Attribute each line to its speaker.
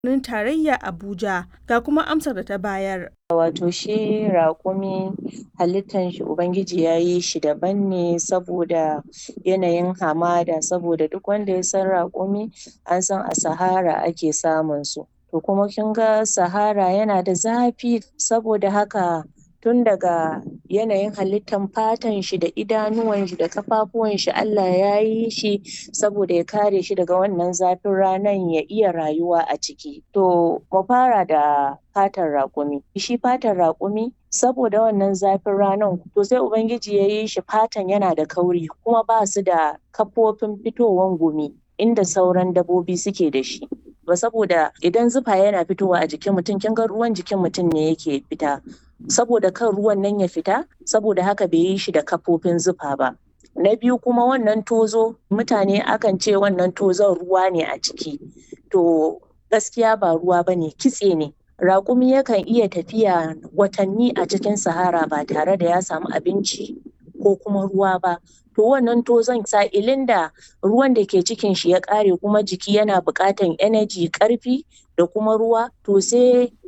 Speaker 1: birnin tarayya Abuja ga kuma amsar da ta bayar.
Speaker 2: Wato shi raƙumi halittan shi Ubangiji ya yi shi daban ne saboda yanayin hamada saboda duk wanda ya san raƙumi an san a sahara ake samun su. To kuma kin ga sahara yana da zafi saboda haka tun daga yanayin halittan fatan shi da idanuwan shi da ƙafafuwan shi Allah ya yi shi saboda ya kare shi daga wannan zafin ranan ya iya rayuwa a ciki. To mu fara da fatan raƙumi. Shi fatan raƙumi saboda wannan zafin ranan to sai Ubangiji ya yi shi fatan yana da kauri kuma ba su da kafofin fitowan gumi inda sauran dabbobi suke da shi. Ba saboda idan zufa yana fitowa a jikin mutum kin ga ruwan jikin mutum ne yake fita. Saboda kan ruwan nan ya fita saboda haka bai yi shi da kafofin zufa ba. Na biyu kuma wannan tozo mutane akan ce wannan tozon ruwa ne a ciki. To gaskiya ba ruwa ba ne kitse ne. Raƙumi yakan iya tafiya watanni a cikin sahara ba tare da ya samu abinci ko kuma ruwa ba. To wannan tozon sa'ilin da ruwan da ke cikin shi ya ƙare kuma jiki yana buƙatan energy ƙarfi da kuma ruwa to sai